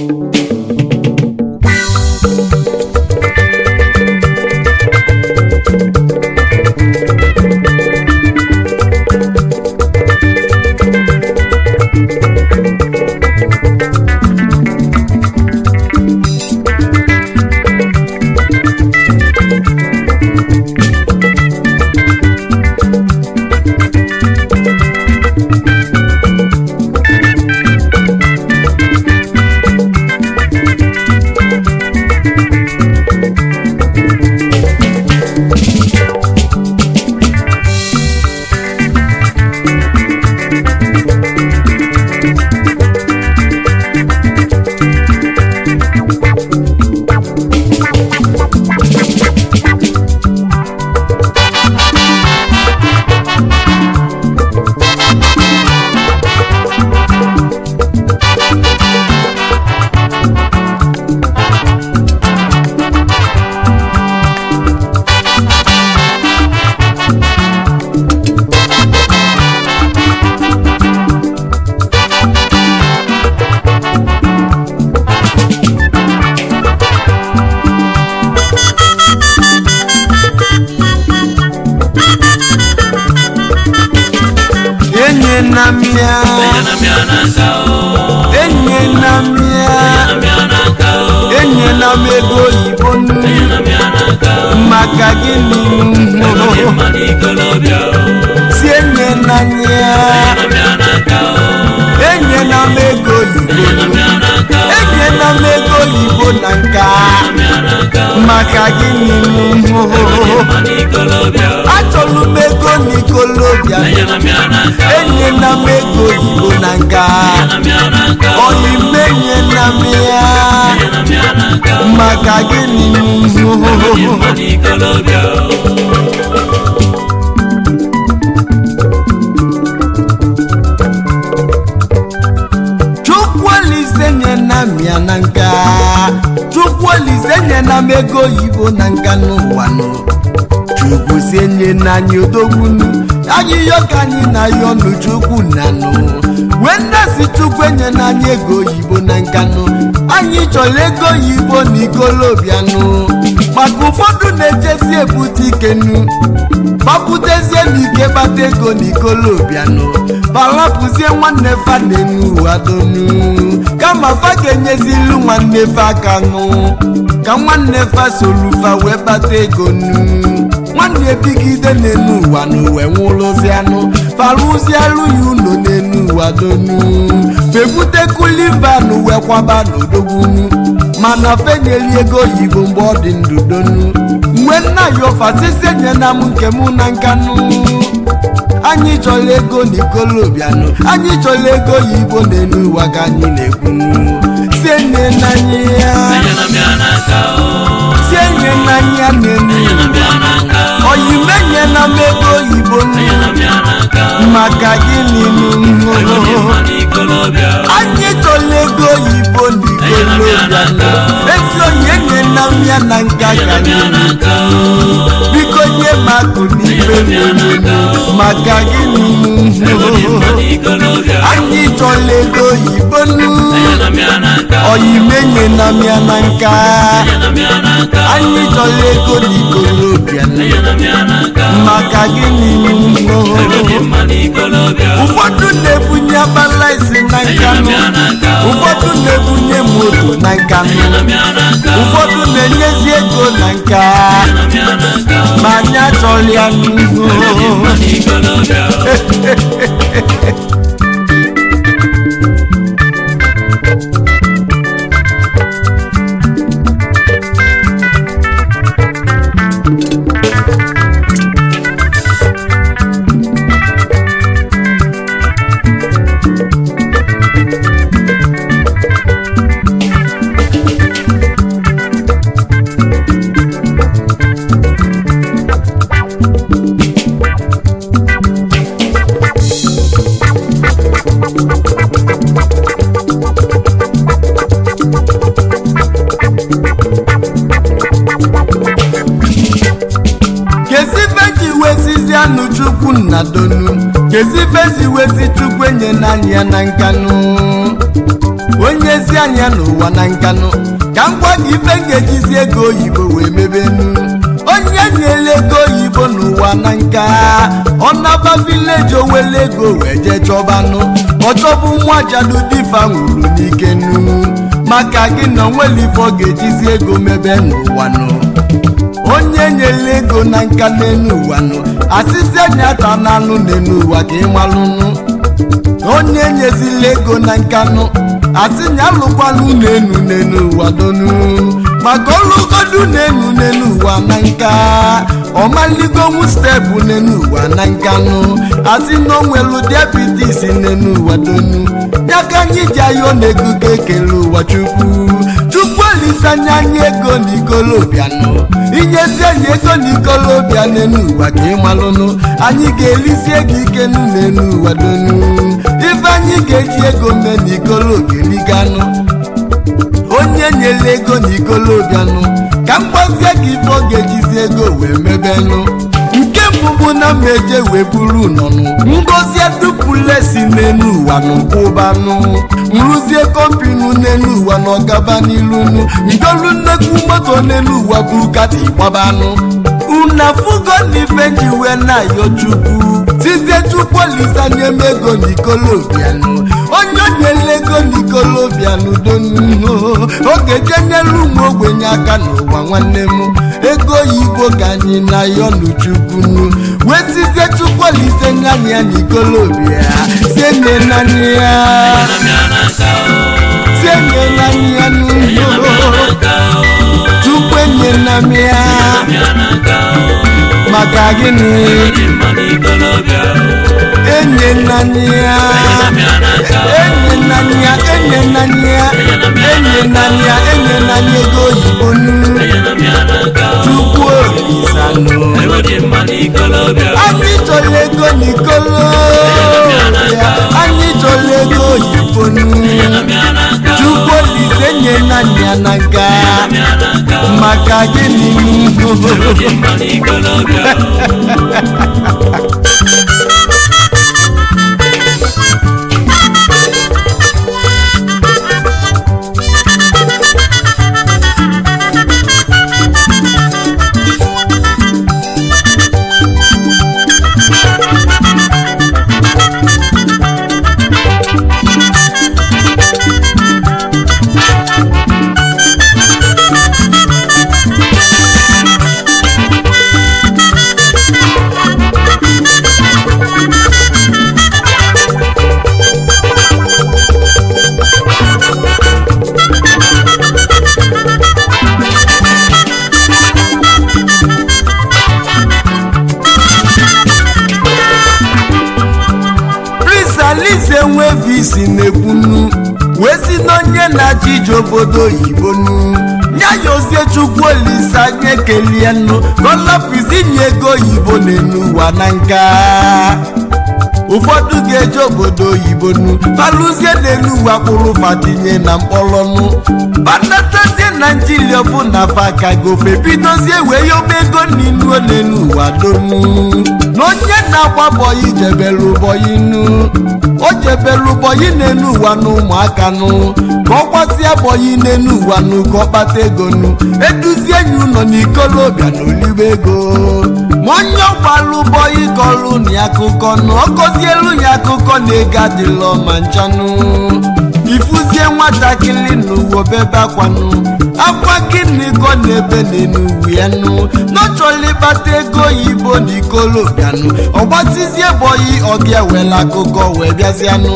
enye na mia Enyela m ya n'aka o. enye na mia Enyela m ya n'aka o. enye na m ego oyibo nnu Enyela m ya n'aka o. maka gịnị Ego dị mma n'ikolobịa o. si enye na ya Enyela m ya n'aka o. enye na m ego oyibo Enyela m nnu ya n'aka o. enye na m ego oyibo na nka Enyela m ya n'aka o. maka gịnị Ego dị mma n'ikolobịa o. achọrọ m ego n'ikolobịa Enyela m ya n'aka o. enye na m ego oyibo na nka Enyela m ya n'aka o. oyime enye na m ya Enyela m ya n'aka o. maka gịnị Ego dị mma n'ikolobịa o. chukwuolise nye na m ya na nka chukwuolise nye na m ego oyibo na nka n'ụwa nụ chukwu si enye na anyị odogbunu anyị yọ ka anyị na ya ọnụ chukwu na nụ wee nnasi chukwu enye na anyị ego oyibo na nka nụ anyị chọrọ ego oyibo na ikolobianụ maka ụfọdụ na-ejezi ebute ikenu babutezie n'ike kpata ego n'ikolobianụ balapụzie nwanne fa n'enu adonu kama fa ga-enyezilu nwanne fa aka nụ ka nwanne fa solufa wee kpata ego nu nwanne ebigide n'enu ụwa n'uwe nwụrụzianụ farụzialụ ya ụlọ n'enu ụwa donu febutekulivanu wee kwaba n'odogbunu mana fenyeli ego oyibo mgbe ọ dị ndụ donu mgbe nna ya ọfasisi nyena m nke mụ na nkanụ anyị chọrọ ego n'ikolobianụ anyị chọrọ ego oyibo n'elu ụwa ka anyị na-ekwunu sie nne n'anya ya Enyela m ya n'aka o. sie nye n'anya n'elu Enyela m ya n'aka o. oyime nyena m ego oyibo Enyela m ya n'aka o. maka gịnị Ego dị nụ mma n'ikolobịa o. anyị chọrọ ego oyibo n'ikolobianụ ezi onye nyena m ya na nka ka Enyela m ya anyị n'aka o. biko nye m akụ n'ife mmemme maka gịnị Ego dị mma n'ikolobịa o. anyị chọrọ ego oyibo nụ Enyela m ya n'aka o. oyimenye na m ya na nka Enyela m ya n'aka o. anyị chọrọ ego n'ikolobịa nụ Enyela m ya n'aka o. maka gịnị Ego dị mma n'ikolobịa o. ụfọdụ na-ebunye abalaisi na nka Enyela m nụ ya n'aka o. ụfọdụ na-ebunye moto na nka nụ Enyela m ya n'aka o. ụfọdụ na-enyezi ego na nka Enyela m ya n'aka o. ma anyị achọrọ ya Ego dị n'ihu mma n'ikolobịa o. kezibe ji wesizi anụ chukwu nna donu kezibe ji wesi chukwu enye n'anya ya na nkanụ onye ezi anya n'ụwa na nkanụ ka m gwa gị ife m ga-ejizi ego oyibo wee mebenu onye nyere ego oyibo n'ụwa na nka ọnaba vileji owele ego wee jee chọbanụ ọchọbụ nwa jadudifa nwụrụ n'ike nu maka gị na onwere ife ọ ga-ejizi ego mebe n'ụwa nụ onye nyere ego na nka n'enu ụwa nụ asịsị anya ata n'anụ n'enu ụwa ka ịmalụnụ onye nyezila ego na nkanụ asị nya alụkwanụ n'enu n'enu ụwa donu maka ọlụgodu n'enu n'enu ụwa na nka ọmaligonwu steepụ n'enu ụwa na nkanụ asị na onwelu diabetes n'enu ụwa donu ya ka anyị ji ayọ na ego ka ekele ụwa chukwu chukwu olisanya anyị ego na ikolobianụ inyezi anyị ego na ikolobịa n'enu ụwa ka ịmalụnụ anyị ga-elizie gị ike nụ n'enu ụwa donu ife anyị ga-eji ego mee na ikolobieliganụ onye nyere ego na ikolobianụ ka m gbazie gị ife ọ ga-ejizi ego wee mebenụ nke mbụ bụ na mmeje wee buru nọnụ ngozie dupulesi n'enu ụwa n'ụkwụbanụ nrụzie kọmpinu n'enu ụwa na ọgaba n'ilunu ngolu nnekwu moto n'enu ụwa bụ kati gbabanụ unafugo n'ife ji wee na-ayọ chukwu tizie chukwu olisanye m ego n'ikolobianụ onye onyela ego n'ikolobianụ donu oge jenyelu ụmụ ogbenye aka n'ụwa nwanne m ego oyibo ka anyị na-ayọ n'uchukwunu wee tizie chukwu olisenye anyị ya n'ikolobia senye nanya ya senye nanya ya n'ụlọ chukwu enye na m ya maka gịnị enye nanya ya enye nanya enye nanya enye nanya enye nanya ego oyibo nu chukwu olisanụ anyị chọrọ ego n'ikolo anyị chọrọ ego oyibo nu chukwu olise nye nanya na nka maka gịnị prince alize nwevi si na-ekwunu wee si n'onye na-achị ije obodo oyibo nu ya ya ozie chukwu olise anyị ekelie nnu kọlọpizinye ego oyibo n'enu ụwa na nka ụfọdụ ga-eje obodo oyibo nu falụzie n'elu ụwa kpụrụ fatinye na mkpọrọnụ banatazie naijiria bụ na faka gofe bidozie wee yoba ego n'inuo n'elu ụwa donu na onye na-agba bọyị jebelu bọyị nu o jebelu bọyị n'elu ụwa na ụmụaka nụ ka ọ gbazie bọyị n'elu ụwa nụ ka ọ kpata ego nu eduzie enyi ụlọ n'ikolobịa na olibe ego ma onye ọgbalụ bọyị kọlụ na ya akụkọ nụ ọ gọzielu ya akụkọ na ego adịlọ ma nchanụ ifuzie nwatakịrị n'ụwa bebe akwanụ akwa gịnị kọ na-ebe n'enuwu ya nụ n'ọchọla ịkpata ego oyibo na ikolobianụ ọgbatizie bọyị ọbịa wela akụkọ wee bịazianụ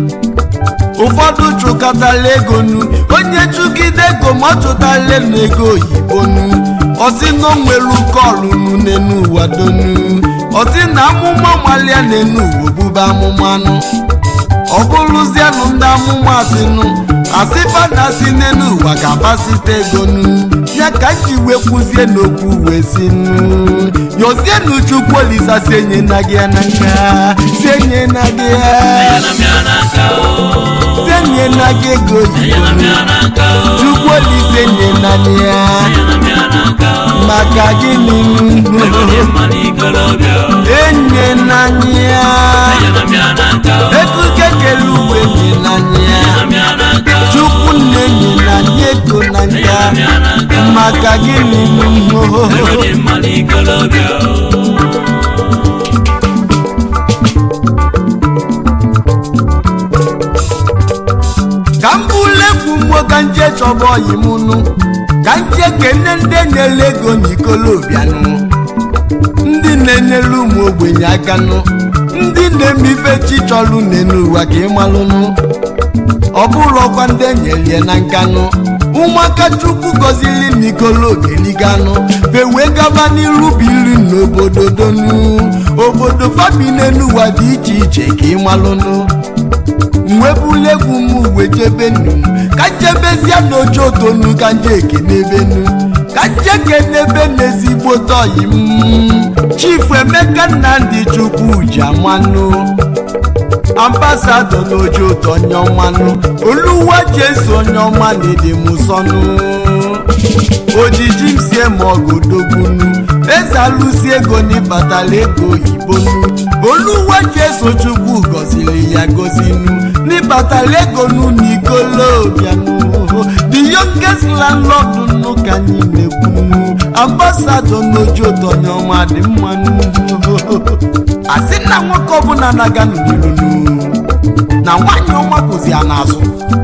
ụfọdụ chụkọtala ego nu onye chụgide ego ma ọ chụtala na ego oyibo nu ọsị na o nwere kọlụ nu n'enu ụwa donu ọsị na amụma malia n'enu ụwa bube amụma nụ ọ bụrụzianụ ndị amụma asịnụ asịfa na asị n'elu ụwa ka pasite ego nu ya ka nji wee kwuzie n'okwu wee si nu yozienu chukwu olisa si enye na gị ya na nka si enye na gị ya si enye na gị ego oyibo nu chukwu olisa enye na gị ya maka gịnị enye na gị ya ego kekele uwe enye na gị ya maka gịnị ego dị mma n'ikolobịa ka m bụlekwu mmụọ ka nje chọba ọyị m nụ ka nje kene ndị nyere ego n'ikolobianụ ndị na-enyere ụmụ ogbenye aka nụ ndị na-eme ife chi chọrọ n'elu ụwa ka ị malụnụ ọ bụrụ ọkwa ndị enyelie na nkanụ ụmụaka chukwu gọzili n'ikolobieliganụ wee gaba n'iru biri n'obodo donu obodo fabi n'elu ụwa dị iche iche ka ị malụnụ mwebula egwu m uwe jebe nu ka njebezie n'oche otonu ka nje ekenebenu ka nje kenebe n'ezigbo tọyi m chifu emeka nnamdị chukwu ji amanụ ambasadọ n'oche ụtọ onye ọmanụ oluwa jesu onye ọma na-ede m sọnụ ojiji m sie ma ọgụdogbunu eze alụsi ego n'ịbatala ego oyibo nu oluwa jesu chukwu gọziri ya gọzinu n'ịbatala ego nu n'ikolobianu the youngest landlord nnu ka anyị na-ekwunu ambasadọ n'oche ụtọ onye ọma dị mmanụ asị na nwoke ọbụla na-aga n'ilunu na nwaanyị ọma kwụzi ya n'azụ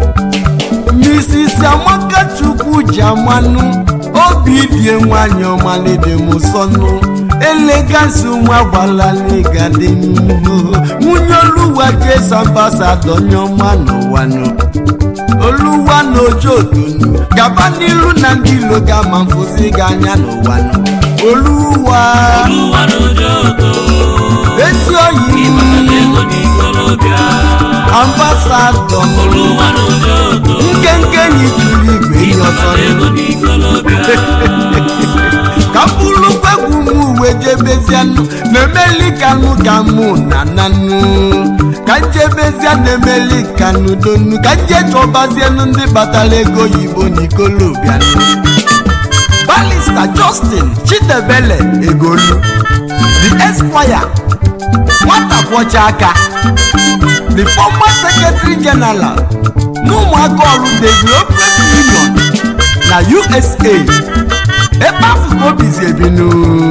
Mrs. Amaka Chukwu ji amanụ obi die nwanyị ọma lede m sọnụ elegansi nwa gbalalịga dị nwunye oluwa jesu ambasadọ onye ọma n'ụwanụ oluwa na ojootonu gaba n'iru na ndị ilo ga-ama mfụzi gị anya n'ụwanụ oluwa oluwa n'ojoto ezi oyi ịbatala ego n'ikolobịa ambasadọ oluwa n'ojoto nkenke yi juru igwe ihe ọzọ ịbatala ego n'ikolobịa ka m bụrụkwa egwu m uwe jebezianụ na-emeli kanụ ka mụ na nanụ ka njebezia na-emeli kanụ donu ka nje chọbazienụ ndị batara ego oyibo n'ikolobianụ balista justin chidebele egolu the esquire nwata kwọcha aka the former secretary general n'ụmụaka ọrụ development union na usa ebe afọ ka obizi ebinu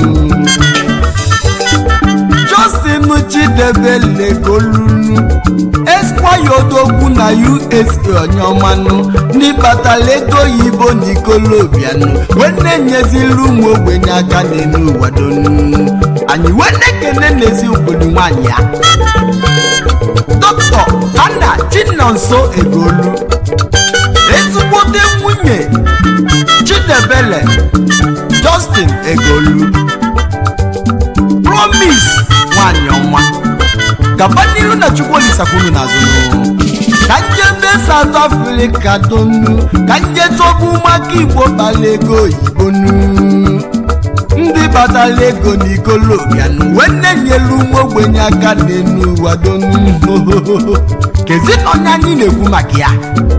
justin chidebele golunu esquire odogwu na usa onyeọmanụ n'ịbatala ego oyibo n'ikolobianụ wee na-enyezili ụmụ ogbenye aka n'elu ụwa donu anyị wee na-ekene n'ezi obodo nwaanyị ya dọkịta anna chinonso egolu ezigbote nwunye chidebele justin egolu promise nwanyị ọma gaba n'iru na chukwu olisakwunu n'azụ ka njebe south africa donu ka nje chọba ụmụaka igbo bala ego oyibo nu ndị batala ego n'ikolobianụ wee na-enyelu ụmụ ogbenye aka n'enu ụwa donu kezi na onye anyị na-ekwu maka ya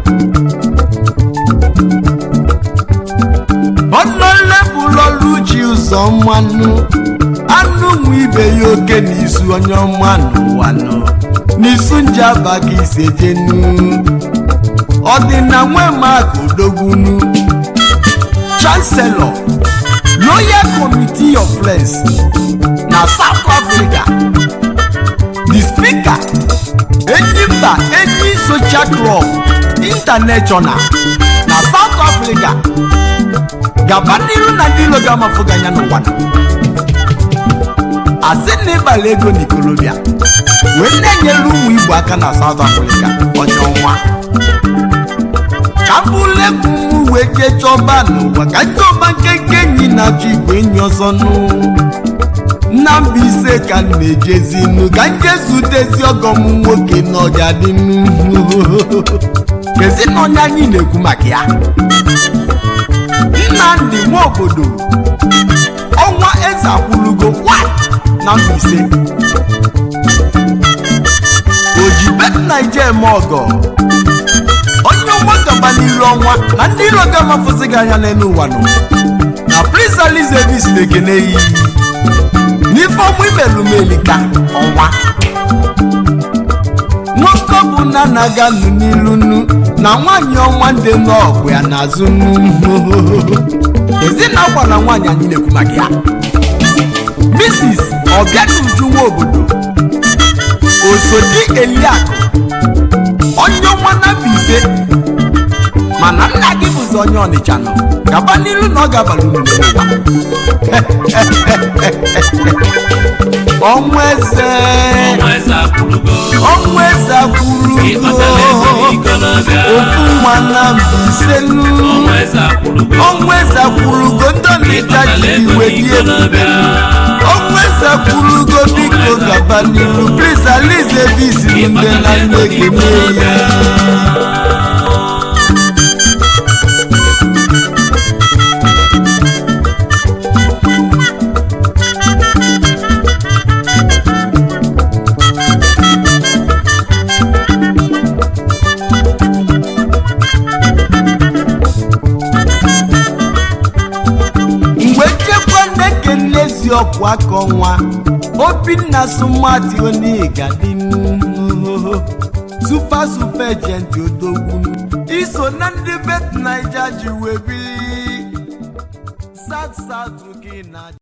ọnụlepụlọluchi ụzọ mmanụ anụ nwe ibe ya oke n'isu onye ọma n'ụwanụ n'isu nje abaghị ise jenu ọdịna nwe maka odogwunu chancellor royal committee of friends na south africa the speaker enyimba enyi social club international na south africa gaba n'iru na ndị ilo ga-amafụga anya n'ụwa na asị na ịbala ego n'ikolobia wee na-enyere ụmụ igbo aka na south africa onye ọnwa ka mbụlekwu m wee jee chọba n'ụwa ka ndị ọba nkenke enyi na-achọ igwe enyi ọzọ nụ na mba ise ka m na-ejezinu ka nje zutezi ọgọ m nwoke na ọga dị kezi na onye anyị na-ekwu maka ya nnamdị nwa obodo ọnwa eze akwụlugo wa na Mbaise ojibet naija eme ọgọ onye ụgbọ gaba n'iru ọnwa na ndị iro ga-amafụsị gị anya n'elu ụwa nọ na Prince Elizabeth na-ekene yi n'ife ọmụ imelụmelika ọnwa nwoke bụ na na-aga nụ n'ilu nu na nwaanyị ọnwa ndị n'ọgụ ya n'azụ nu ezina gwara nwaanyị anyị na-ekwu maka ya mrs ọbịanuju nwa obodo osodi eliakụ onye ọnwa na ise mana nna gị bụzi onye ọnịcha nọ gaba n'ilu na ọ ga-abalị unu n'ụwa ọnwa eze ọnwa eze akwụlugo ọnwa eze akwụrụ ịkpatala ego n'ikolobịa ofu nwa na mbiselu ọnwa eze akwụlugo ọnwa eze akwụrụgo ndị ọnịcha ịkpatala ji ego iwe dị ebube n'ikolobịa ọnwa eze akwụrụgo biko gaba n'ilu plis alize bisiri ndị na nne gị mee ya mgbe nchekwa na-ekele ezi ọkụ aka ọnwa obinna sumati onigadi supa supa ejenti odogwu iso na ndị bet naija ji wee bili sat sat gị na